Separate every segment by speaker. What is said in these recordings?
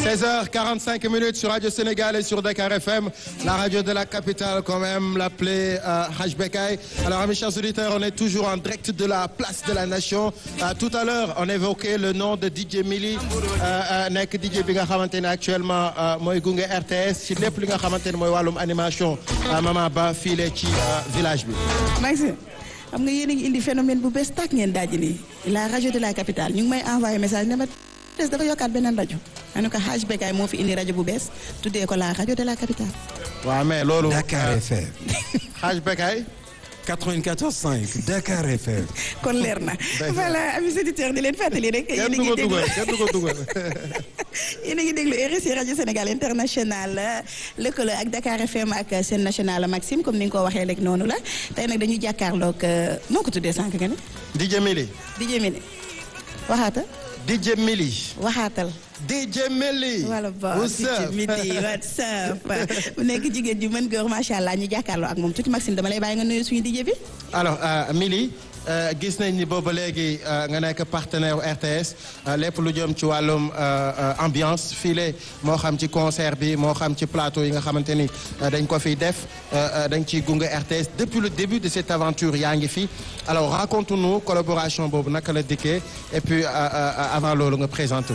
Speaker 1: 16h45 minutes sur Radio Sénégal et sur Dakar FM, la radio de la capitale quand même, l'appelé euh, Hajbekay. Alors mes chers auditeurs, on est toujours en direct de la place de la Nation. Euh, tout à l'heure, on évoquait le nom de DJ Mili nekk DJ bi nga xamante ne actuellement mooy gunge RTS ci lépp li nga xamante ne mooy wàllum animation Mama Ba fiile ci village bi.
Speaker 2: Maxime xam nga yéen a ngi indi phénomène bu bees tàkk ngeen daaj nii la radio de la capitale ñu ngi may envoyé message ne ma des dafa yokkaat beneen rajo ma ne ko Hadj Bekay moo fi indi rajo bu bees tuddee ko la radio de la capitale.
Speaker 1: waaw mais loolu.
Speaker 3: Dakar FM.
Speaker 1: Hadj Bekay.
Speaker 3: 94.5 Dakar FM.
Speaker 2: kon leer na voilà amis auditeurs di leen fàttali rek.
Speaker 1: kenn du ko dugal kenn du ko dugal.
Speaker 2: yéen a ngi déglu RSI rajo Sénégal international lëkkaloo ak Dakar FM ak seen national Maxime comme ni nga ko waxee rek noonu la tey nag dañuy jàkkaarloog moo ko tuddee sànq nga ne.
Speaker 1: DJ Mili.
Speaker 2: DJ Mili waxaata.
Speaker 1: DJ Mili.
Speaker 2: waxaatal.
Speaker 1: DJ Mili.
Speaker 2: wala ba
Speaker 1: what's up
Speaker 2: DJ Mili what's up mu nekk jigéen ju mën góor macha allah ñu jàkkaarloo ak moom tuuti Maxime dama lay bàyyi nga nuyu suñu DJ bi.
Speaker 1: alors Mili gis nañ ni booba léegi nga nekk partenaire RTS lépp lu jëm ci wàllum ambiance file moo xam ci concert bi moo xam ci plateau yi nga xamante ni dañ ko fiy def dañ ciy gunge RTS depuis le début de cette aventure yaa ngi fi alors raconte-nous collaboration boobu naka la dikkee et puis avant loolu nga présenté wu.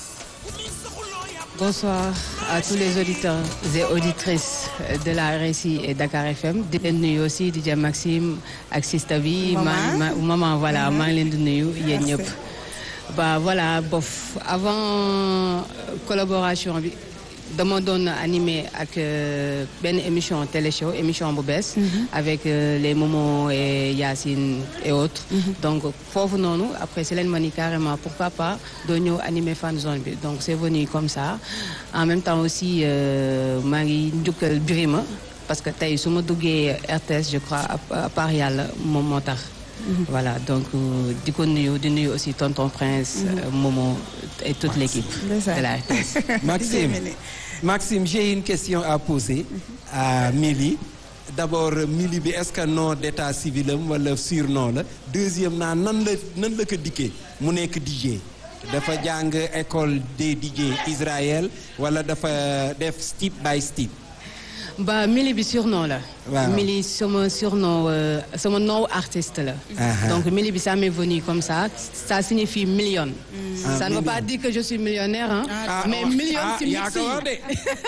Speaker 4: Bonsoir à tous les auditeurs et auditrices de la RSI et Dakar FM di leen nuyu aussi di jëm Maxime ak Sista bi ma maman voilà maa ngi leen di nuyu yéen ñëpp ba voilà bof avant collaboration bi dama doon animé ak benn émission télé show émission bu bees avec les Momo et Yacine et autres donc foofu noonu après si leen ma ni carrément pourquoi pas doo ñëw animé fan zone bi donc c'est venu comme ça en même temps aussi maa ngi njukkal Birima parce que tey su ma duggee RTS je crois à part yàlla moom moo tax voilà donc di ko nuyu di nuyu aussi tonton Prince Momo et toute l'équipe de la RTS
Speaker 3: Maxime Maxime j'ai une question à poser à Mili d'abord Mili bi est-ce que nom d'état civil am wala surnom la deuxième naa nan la nan la ko dikkee mu nekk DJ dafa jàng école des DJ Israël wala dafa def step by step
Speaker 4: ba Mili bi surnom la.
Speaker 3: waaw
Speaker 4: Mili sama surnom sama nom artiste la. donc Mili bi ça m'est venu comme ça ça signifie million.
Speaker 3: Ah,
Speaker 4: ça ne veut
Speaker 3: million.
Speaker 4: pas dire que je suis millionnaire hein.
Speaker 3: Ah,
Speaker 4: mais
Speaker 3: oh,
Speaker 4: million
Speaker 3: ah,
Speaker 4: ci
Speaker 3: yaa
Speaker 4: mix
Speaker 3: ko wax de.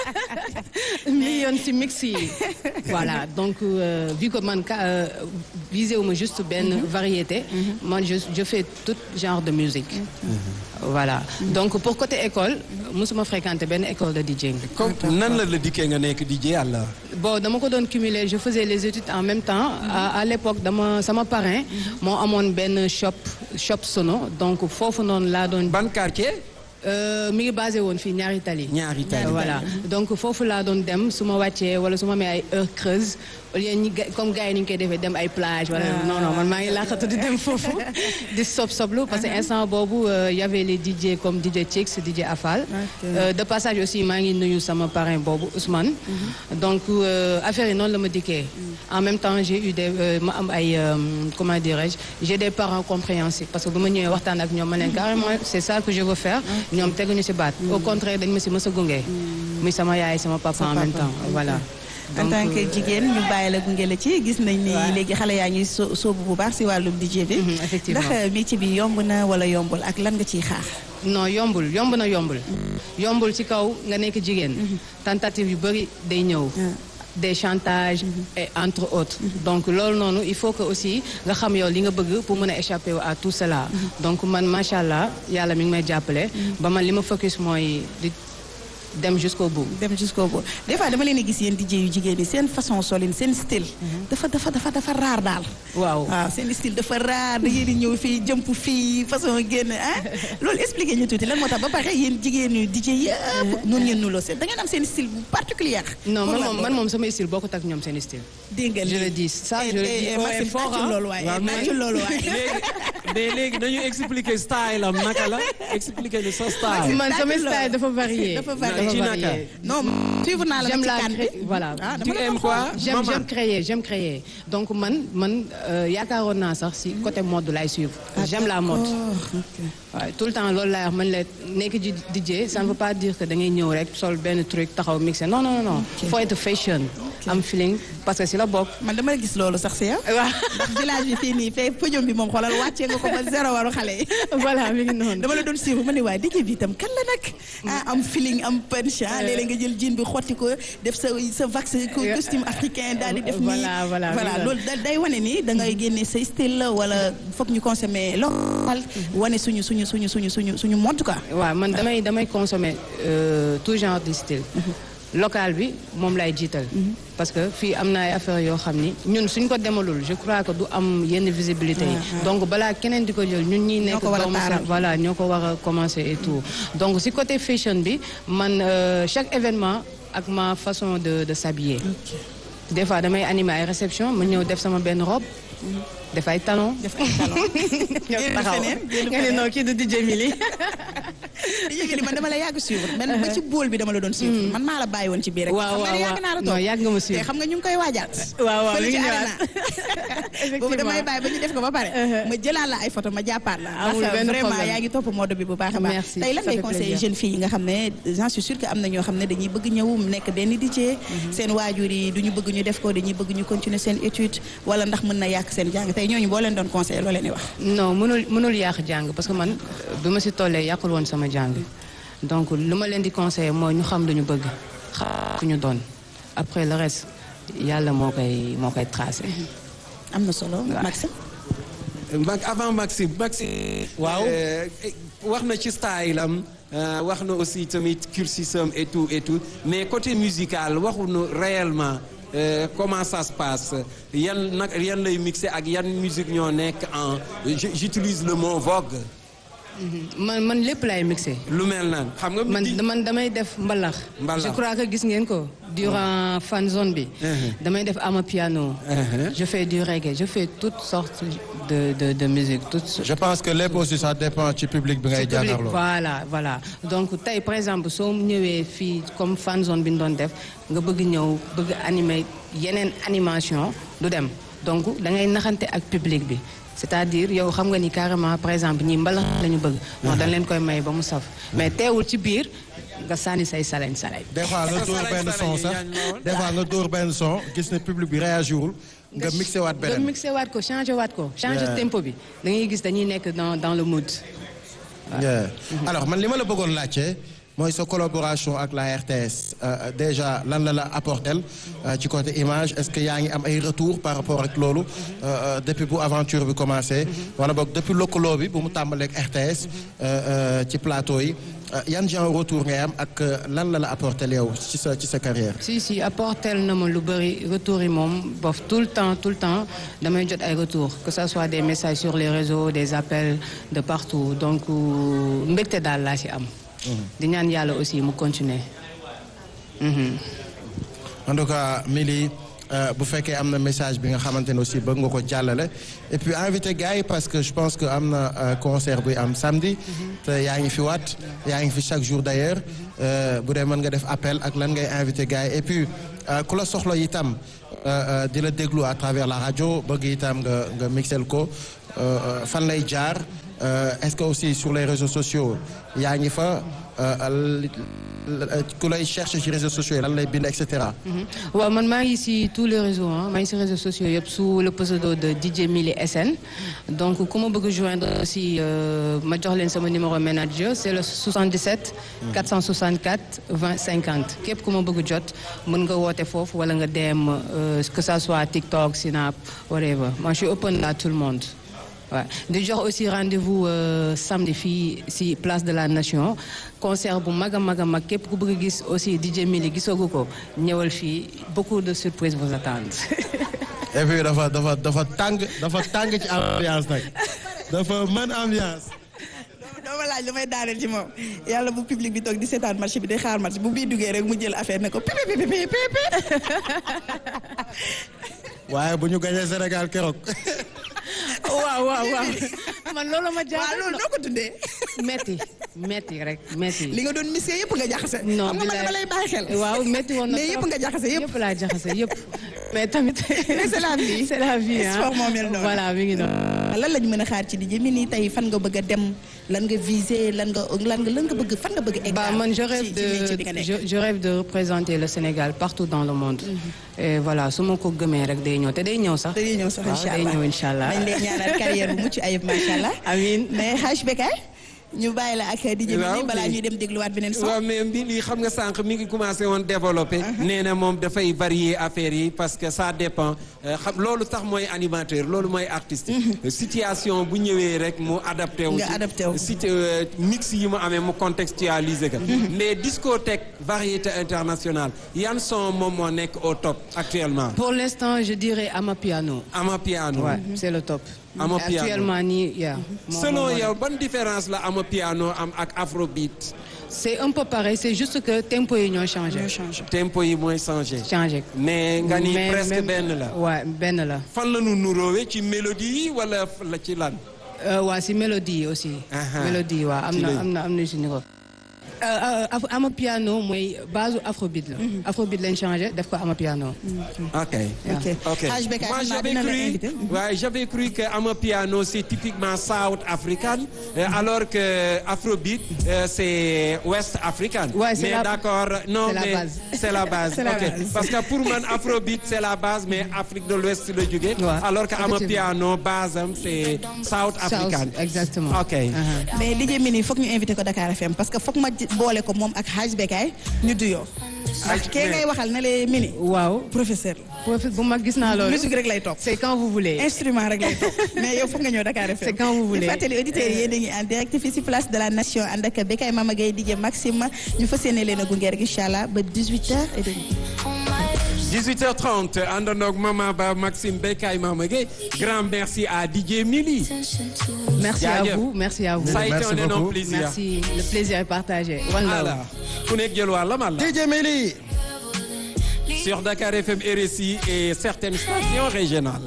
Speaker 4: yi million ci mix yi. voilà donc euh, vu que man ka euh, visé wu ma juste benn variété. man je je fais tout genre de musique. voilà donc pour côté école musuma fréquenter benn école de DJing.
Speaker 3: comme nan la la dikkee nga nekk DJ alors
Speaker 4: bon dama ko doon cumuler je faisais les études en même temps à, à l'époque dama sama parrain moo amoon benn shop shop sono donc foofu noonu laa doon
Speaker 3: ban quartier
Speaker 4: euh, mi ngi basé woon fii ñaari tali
Speaker 3: ñaari tali
Speaker 4: voilà donc foofu laa doon dem su ma wàccee wala su ma amee ay heures creuses au lieu ñi ga- comme gars yi ni ñu koy defee dem ay plage wala non non man maa ngi laaxatu di dem foofu di sob soblu parce que instant boobu euh, y avait les DJ comme DJ Chicks DJ Afal Euh, de passage aussi maa ngi nuyu sama parrain boobu Ousmane donc euh, affaire yi noonu la ma dikkee en même temps j'ai eu des euh, ma am ay euh, comment dirais-je j'ai des parents compréhensifs parce que bu ma ñëwee waxtaan ak ñoom ma ne carrément c'est ça que je veux faire ñoom teguñu ci baat au contraire dañ ma ci mës a gunge muy sama yaay sama papa en même temps voilà
Speaker 2: en
Speaker 4: Donc,
Speaker 2: tant que
Speaker 4: euh,
Speaker 2: jigéen ñu bàyyi la gunge la ci gis nañ ni
Speaker 4: Ouais.
Speaker 2: léegi xale yaa ngi so soobu bu baax si wàllum DJ bi.
Speaker 4: Mhm, effectivement.
Speaker 2: ndax métier bi yomb na wala yombul ak lan nga ciy xaar.
Speaker 4: non yombul yomb na yombul yombul ci kaw nga nekk jigéen tentative yu bëri day ñëw des chantages et entre autres donc loolu noonu il faut que aussi nga xam yow li nga bëgg pour mën a échapper à tout cela donc man macha allah yàlla mi ngi may jàppale ba man li ma focus mooy di dem jusqu'au bout
Speaker 2: dem jusqu'au bout des fois dama leen di gis yéen DJ yu jigéen yi seen façon solin seen style. dafa dafa dafa dafa raar daal.
Speaker 4: waaw
Speaker 2: waaw seen style dafa raar da ngeen di ñëw fii jëmp fii façon génn ah loolu expliqué ñu tuuti lan moo tax ba pare yéen jigéen yu DJ yëpp noonu ngeen nuloo seen da ngeen am seen style bu particulier.
Speaker 4: non
Speaker 2: Pour
Speaker 4: man
Speaker 2: lan
Speaker 4: moom man
Speaker 2: loolu?
Speaker 4: moom sama style bokkut ak ñoom seen style
Speaker 2: dégg nga
Speaker 4: je
Speaker 2: lii.
Speaker 4: le dis ça
Speaker 2: Eh,
Speaker 4: je le
Speaker 2: eh,
Speaker 4: dis
Speaker 2: eh,
Speaker 4: haut et
Speaker 2: Maxime
Speaker 4: fort
Speaker 2: tàccul
Speaker 4: hein.
Speaker 2: loolu waaye
Speaker 3: waaw, mais-
Speaker 2: tàccul loolu waaye.
Speaker 3: léegi mais léegi dañu expliquer style am naka la expliquer ni sa style.
Speaker 4: man sama style dafa varié.
Speaker 2: dafa
Speaker 3: varié.
Speaker 4: dafa
Speaker 3: Ci naka?
Speaker 4: varié.
Speaker 2: non suivre naa la
Speaker 4: j'aime
Speaker 2: ci
Speaker 4: la
Speaker 2: kan bi
Speaker 4: cré- voilà.
Speaker 2: ah
Speaker 3: tu
Speaker 2: dama la
Speaker 3: aimes
Speaker 2: ko
Speaker 3: quoi
Speaker 4: j'aime
Speaker 3: maman
Speaker 4: j'aime créer j'aime créer donc man man euh, yaakaaroon naa sax si côté mode lay suivre j'aime la mode waaw tout le temps loolu laay wax man la nekk ji DJ ça ne veut pas dire que da ngay ñëw rek sol benn truc taxaw mixé non non non faut être fashion am feeling parce que si la bokk
Speaker 2: man dama la gis loolu sax si yow
Speaker 4: waaw
Speaker 2: ndax village bi fii nii fee podium bi moom xoolal wàccee nga ko ba zéro waru xale yi
Speaker 4: voilà mi ngi noonu
Speaker 2: dama la doon suivre ma ne waaye DJ bi itam kan la nag ah am feeling am punch ah léeg-léeg nga jël jean bi xotti ko def sa sa vax co- costume africain daal di def nii
Speaker 4: Voilà, voilà,
Speaker 2: voilà
Speaker 4: mi ngi
Speaker 2: loolu da- day wane ni da ngay génne say style la wala foog ñu consommer local wane suñu suñu suñu suñu suñu suñu mode quoi
Speaker 4: waaw man damay damay consommer euh, tout genre de style local bi moom lay jiital parce que fii am na ay affaires yoo xam ni ñun suñ ko demalul je crois que du am yenn visibilité yi donc balaa keneen di ko jël ñun ñi nekk
Speaker 2: ko war a
Speaker 4: doomu
Speaker 2: taaral.
Speaker 4: Sénégal, voilà ñoo ko war a commencer et tout donc si côté fashion bi man euh, chaque événement ak ma façon de de s'habiller des fois damay animer ay réception ma ñëw def sama benn robe def ay talons
Speaker 2: def ay talon
Speaker 4: ñëw
Speaker 2: Génn
Speaker 4: taxaw
Speaker 2: feneen, génn
Speaker 4: nga ne
Speaker 2: feneen.
Speaker 4: non kii du DJ Mili
Speaker 2: DJ bi man dama la yàgg suivre man ba ci bool bi dama la doon suivre man maa la bàyyi woon ci biir rek
Speaker 4: waaw
Speaker 2: xam nga ne
Speaker 4: waaw
Speaker 2: yàgg naa la
Speaker 4: non
Speaker 2: toog
Speaker 4: yàgg nga ma suivre.
Speaker 2: te xam nga ñu ngi koy waajaat
Speaker 4: waaw waaw
Speaker 2: fële
Speaker 4: mi
Speaker 2: ci
Speaker 4: ngi
Speaker 2: arena
Speaker 4: ñëwaat.
Speaker 2: boobu damay
Speaker 4: Effectivement.
Speaker 2: bàyyi ba ñu def ko ba pare ma jëlaat la ay photo ma jàppaat la
Speaker 4: Amul
Speaker 2: ndax
Speaker 4: benn
Speaker 2: vraiment
Speaker 4: problème.
Speaker 2: yaa ngi topp mode bi bu baax a baax
Speaker 4: Merci,
Speaker 2: tey lan
Speaker 4: ça
Speaker 2: ngay
Speaker 4: fait
Speaker 2: conseiller
Speaker 4: plaisir.
Speaker 2: jeunes filles yi nga xam ne j'en suis sûre que am na ñoo xam ne dañuy bëgg ñëw nekk benn DJ seen waajur yi du ñu bëgg ñu def ko dañuy bëgg ñu continuer seen étude wala ndax mën na yàq seen jàng tey ñooñu boo leen doon conseiller loo leen di wax
Speaker 4: non mënul mënul yàq jàng parce que man euh, bi ma si tollee yàqul woon sama jàng donc lu ma leen di conseiller mooy ñu xam lu ñu bëgg xam ku ñu doon après le reste yàlla moo koy moo koy tracé.
Speaker 2: am na solo Maxime
Speaker 3: Mag avant Maxime Maxime.
Speaker 1: Waaw.
Speaker 3: euh, wax na ci style am euh, wax na aussi tamit cursus am et tout et tout mais côté musical waxuñu réellement euh, comment ça se passe yan nag yan lay mixé ak yan musique ñoo nekk en j- j'utilise le mot vogue
Speaker 4: man man lépp laay mixé.
Speaker 3: lu mel nan xam nga.
Speaker 4: man
Speaker 3: di-
Speaker 4: man damay def mbalax.
Speaker 3: Mbalax.
Speaker 4: je crois que gis ngeen ko durant fan zone bi.
Speaker 3: Uh-huh.
Speaker 4: damay def ama piano.
Speaker 3: Uh-huh.
Speaker 4: je fais du reggae je fais toutes sortes de de de musique toutes.
Speaker 1: je pense que lépp aussi ça dépend ci public bi ngay
Speaker 4: ci public
Speaker 1: jàkkaarloo.
Speaker 4: voilà voilà donc tey par exemple soo ñëwee fii comme fan zone bi ñu doon def nga bëgg ñëw bëgg animer yeneen animation du dem donc da ngay naxante ak public bi c'est-à-dire yow xam nga ni carrément par exemple ñi mbalax la ñu bëgg moo dañ leen koy may ba mu saf mais teewul ci biir nga sànni say salañ salañ
Speaker 1: des fois nga dóor benn son sax des fois nga dóor benn son gis ne public bi réagirul nga mixé waat
Speaker 4: nga
Speaker 1: beneen.
Speaker 4: mixé waat ko changé waat ko changé
Speaker 1: Yeah.
Speaker 4: tempo bi da ngay gis dañuy nekk dans dans le mood
Speaker 1: Yeah. alors man li ma la bëggoon laajte mooy sa collaboration ak la RTS euh, déjà lan la la apportel euh, ci côté image est-ce que yaa ngi am ay retour par rapport ak loolu euh, euh, depuis bu aventure bi commencé wala boog depuis lëkkaloo bi bu mu tàmbaleeg RTS euh, euh, ci plateau yi euh, yan genre retour ngay am ak euh, lan la la apportel yow ci sa ci sa carrière
Speaker 4: si si apportel na ma lu bëri retour yi moom bof tout le temps tout le temps damay jot ay retour que ça soit des messages sur les réseaux des appels de partout donc euh, mbégte daal laa ci am di ñaan yàlla aussi mu continuer Mhm.
Speaker 1: en tout cas Mili euh, bu fekkee am na message bi nga xamante ne aussi bëgg nga ko jàllale et puis invité gars yi parce que je pense que am na euh, concert buy am samedi te yaa ngi fi waat yaa ngi fi chaque jour d'ailleurs euh, bu dee mën nga def appel ak lan ngay invité gars yi et puis euh, ku la soxla itam euh, euh, di la déglu à travers la radio bëgg itam nga nga mixel ko euh, euh, fan lay jaar euh, est-ce que aussi sur les réseaux sociaux yaa ngi fa euh, li- ku lay chercher ci réseaux sociaux yi lan lay bind et cetera.
Speaker 4: Mhm. waaw man maa ngi ci tous les réseaux ah maa ngi ci réseaux sociaux yëpp sous le pseudo de DJ Mili SN donc ku ma bëgg joindre aussi euh, ma jox leen sama numéro manager c'est le 77 464 20 50 képp ku ma bëgg jot mën nga woote foofu wala nga dem euh, que ça soit TikTok Snap whatever moi je suis open à tout le monde waaw di jox aussi rendez-vous euh, samedi fii ci place de la nation concert bu mag a mag a mag képp ku bëgg a gis aussi DJ Mili gisoogu ko ñëwal fii beaucoup de surprises vous attendent.
Speaker 1: et puis dafa dafa dafa tàng dafa tàng ci ambiance nag dafa mën ambiance.
Speaker 2: dama laaj lu may daaneel ci moom yàlla bu public bi toog di seetaan match bi di xaar match bu bii duggee rek mu jël affaire ne ko pipi pipi pipi pipi
Speaker 1: waaye bu ñu gañee Sénégal keroog.
Speaker 4: waaw waaw waaw man loolu ma
Speaker 2: waaw
Speaker 4: jaaxal
Speaker 2: loolu noo ko tuddee.
Speaker 4: metti metti rek metti
Speaker 2: li nga doon misee yëpp nga jaxase.
Speaker 4: non
Speaker 2: xam nga man
Speaker 4: bilaay.
Speaker 2: dama lay bàyyi xel.
Speaker 4: waaw metti woon na
Speaker 2: mais yëpp
Speaker 4: trop.
Speaker 2: nga jaxase yëpp.
Speaker 4: yëpp laa jaxase yëpp mais tamit
Speaker 2: Mais c'est la vie.
Speaker 4: c'est la vie ah
Speaker 2: Sport moo mel noonu.
Speaker 4: voilà mi ngi noonu
Speaker 2: lan lañ mën a xaar ci DJ Mini tey fan nga bëgg a dem lan nga viser lan nga lan nga lan nga bëgg fan nga bëgg egg.
Speaker 4: Bah, man, je rêve,
Speaker 2: ci ci métier bi nga
Speaker 4: de,
Speaker 2: nekk.
Speaker 4: je, je rêve de représenter le Sénégal partout dans le monde. Et voilà, su ma ko gëmee rek day ñëw te day ñëw sax.
Speaker 2: dañuy ñëw sax
Speaker 4: waaw,
Speaker 2: incha
Speaker 4: day
Speaker 2: allah
Speaker 4: ñëw incha allah.
Speaker 2: dañ lay ñaanal carrière bu mucc ayib macha allah.
Speaker 4: Amiin.
Speaker 2: mais Haj Bekay ñu bàyyi la ak DJ Mini
Speaker 3: Waaw,
Speaker 2: balaa
Speaker 3: mais-
Speaker 2: ñuy dem dégluwaat beneen son.
Speaker 3: waaw mais mbi lii xam nga sànq mi ngi commencé woon développé. nee na moom dafay varier affaires yi parce que ça dépend euh, xam loolu tax mooy animateur loolu mooy artiste. situation bu ñëwee rek mu adapté wu.
Speaker 2: Nga
Speaker 3: ci-
Speaker 2: adapté wu.
Speaker 3: si euh, mix yi mu amee mu contextualiser ko. mais discothèque variété internationale yan son moom moo nekk au top actuellement.
Speaker 4: Pour l'instant, je dirais Amapiano.
Speaker 3: ama piano.
Speaker 4: Ouais, c'est le top.
Speaker 3: Ama piano.
Speaker 4: Actuellement nii, yeah. Moom-
Speaker 3: selon
Speaker 4: moom-
Speaker 3: yow ban différence la ama piano am ak afrobeat.
Speaker 4: C'est un peu pareil, c'est juste que tempo yi ñoo changé.
Speaker 2: ñoo changé.
Speaker 3: tempo yi mooy changé.
Speaker 4: Changé.
Speaker 3: mais nga ni
Speaker 4: Mais
Speaker 3: presque
Speaker 4: même-
Speaker 3: benn la.
Speaker 4: Ouais, benn la.
Speaker 3: fan la ñu nuróowee ci mélodie yi wala la ci lan.
Speaker 4: Euh, waa si mélodie yi aussi.
Speaker 3: Aha.
Speaker 4: mélodie waa am
Speaker 3: Ci
Speaker 4: na
Speaker 3: lañ-
Speaker 4: am na am na si niveau. ama piano mooy base afrobeat la. afrobeat lañ changé def ko ama piano.
Speaker 3: ok
Speaker 2: ok
Speaker 3: ok
Speaker 2: Haj Bekay
Speaker 3: moi
Speaker 2: xam naa
Speaker 3: j'avais
Speaker 2: dina la
Speaker 3: cru
Speaker 2: invité.
Speaker 3: ouais, j'avais cru que ama piano c'est typiquement south african euh, alors que afrobeat euh, c'est west african.
Speaker 4: Ouais, c'est
Speaker 3: mais
Speaker 4: la-
Speaker 3: d'accord non
Speaker 4: c'est la
Speaker 3: mais
Speaker 4: base.
Speaker 3: c'est la base
Speaker 2: C'est la
Speaker 3: ok
Speaker 2: base.
Speaker 3: parce que pour man afrobeat c'est la base mais Afrique de l'Ouest la jóge
Speaker 4: Ouais,
Speaker 3: alors que ama
Speaker 4: effectivement.
Speaker 3: piano base am c'est south african.
Speaker 4: exactement.
Speaker 3: ok
Speaker 4: Uh-huh.
Speaker 2: mais DJ Mini foog ñu invité ko Dakar FM parce que foog ma ji- boole ko moom ak Haj Bekay ñu duyoo. ndax kee ngay waxal ne le Mini.
Speaker 4: waaw
Speaker 2: professeur la.
Speaker 4: profit bu mag gis naa loolu.
Speaker 2: musique rek lay topp.
Speaker 4: c'est quand vous voulez.
Speaker 2: instrument rek lay topp mais yow foog nga ñëw Dakar FM.
Speaker 4: C'est quand vous voulez.
Speaker 2: ñu fàttali auditeurs yi yéen a ngi en direct fii si place de la nation ànd ak Bekay Mama Gueye DJ Maxime ñu fas yéene leen a gunge rek incha allah ba 18h30.
Speaker 3: 18h30 àndandoo ak Mama Ba Maxime Bekay Mama Gueye grand merci à DJ Mili.
Speaker 4: merci à
Speaker 3: Jaajëf.
Speaker 4: vous merci à vous.
Speaker 3: Ça a été
Speaker 1: Merci
Speaker 3: un énorme
Speaker 1: beaucoup.
Speaker 3: plaisir.
Speaker 4: merci le plaisir est partagé. One love.
Speaker 3: Voilà ku nekk jël wàllam Allah.
Speaker 1: DJ Mili
Speaker 3: sur Dakar FM RSI et certaines stations régionales.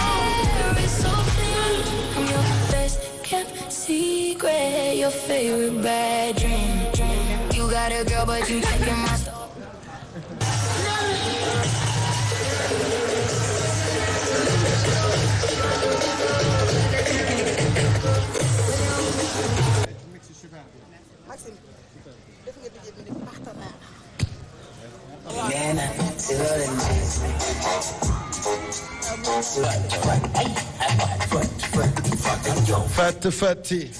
Speaker 5: I'm your best kept secret, your favorite bad dream. You got a girl, but you checking my stuff.
Speaker 1: Fat Fati.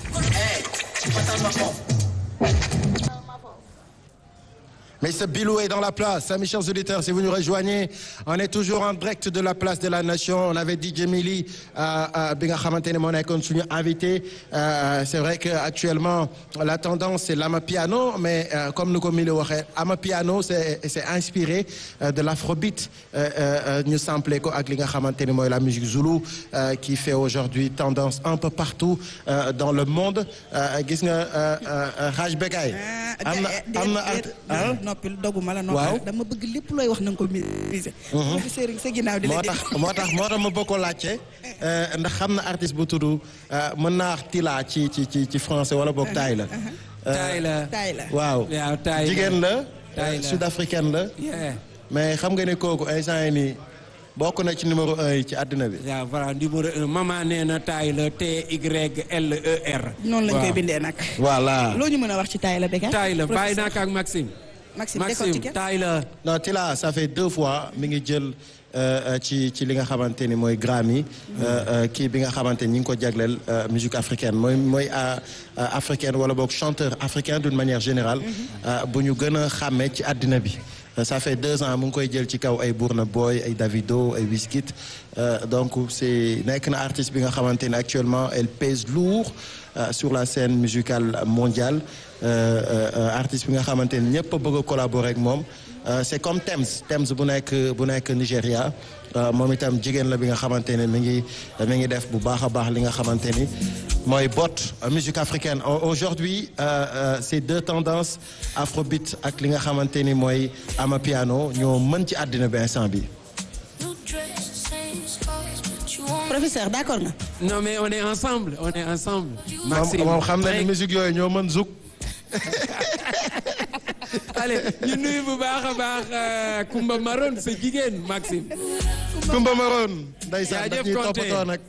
Speaker 1: Mais ce Bilou est dans la place. Mes chers auditeurs, si vous nous rejoignez, on est toujours en direct de la place de la Nation. On avait DJ Mili, euh, euh, bi nga xamante ne moo nekkoon suñu invité. Euh, c'est vrai que actuellement la tendance c'est l'amapiano, mais euh, comme nu ko Mili waxee amapiano c'est c'est inspiré euh, de l'afrobeat. Euh, euh, ñu samplé ko ak li nga xamante ne mooy la musique zoulou euh, qui fait aujourd'hui tendance un peu partout euh, dans le monde. Euh, gis nga euh, euh, Haj Bekay. am na am na art ah?
Speaker 2: noppil doguma la
Speaker 1: Waaw.
Speaker 2: noppil dama bëgg lépp looy wax na nga ko maîtriser. professeur sa ginnaaw di la
Speaker 1: moo
Speaker 2: dégg.
Speaker 1: tax moo tax moo tax ma bëgg ko laajte euh, ndax xam na artiste bu tudd euh, mën naa wax Tila ci ci ci ci français wala boog taay la.
Speaker 3: taay la
Speaker 2: taay la.
Speaker 1: waaw
Speaker 3: waaw taay la.
Speaker 1: jigéen la.
Speaker 3: Taay
Speaker 1: euh,
Speaker 3: la.
Speaker 1: sud-africaine la.
Speaker 3: Yeah.
Speaker 1: mais xam nga ne kooku instant yi nii bokk na ci numéro un yi ci àddina bi.
Speaker 3: waaw voilà numéro un maman nee na taay la T Y L E R.
Speaker 2: noonu lañ koy
Speaker 3: Waaw.
Speaker 2: bindee nag.
Speaker 1: voilà.
Speaker 2: loo ñu mën a wax ci taay la Bekay.
Speaker 3: taay la bàyyi naa
Speaker 2: Professeur.
Speaker 3: ko ak Maxime.
Speaker 2: Maxime
Speaker 3: Maxime
Speaker 2: décortiqué.
Speaker 3: taay la.
Speaker 1: non Tila ça fait deux fois mi ngi jël euh, euh, ci ci li nga xamante ni mooy Grammy euh, euh, kii bi nga xamante ni ñi ngi ko jagleel euh, musique africaine mooy mooy euh, euh, africaine wala boog chanteur africain d'une manière générale euh, bu ñu gën a xàmmee ci àddina bi Euh, ça fait deux ans mu ngi koy jël ci kaw ay Burna Boy ay Davido ay Wizkid Euh, donc c'est nekk na artiste bi nga xamante ni actuellement elle pèse lourd euh, sur la scène musicale mondiale Euh, euh, euh, artiste bi nga xamante ni ñëpp a bëgg a collaborer ak moom Euh, c'est comme Tems Tems bu nekk bu nekk Nigéria euh, moom itam jigéen la bi nga xamante ne mi ngi mi ngi def bu baax a baax li nga xamante ni mooy bot euh, musique africaine Au- aujourd'hui euh, euh, ces deux tendances afrobeat ak li nga xamante ni mooy amapiano ñoo mën ci àddina bi instant bi
Speaker 5: New dress, same scars, but you won't
Speaker 2: professeur d'accord nga.
Speaker 3: non mais on est ensemble on est ensemble.
Speaker 1: moom
Speaker 3: Maxime
Speaker 1: moom xam na ni
Speaker 3: Brink.
Speaker 1: musique yooyu ñoo mën zouk.
Speaker 3: allez ñu nuyu bu baax a baax euh, Kumba Maroon sa jigéen Maxime.
Speaker 1: Kumba Maroon. ndeysaan daf
Speaker 3: Jaajëf
Speaker 1: ñuy
Speaker 3: Konté.
Speaker 1: toppatoo nag.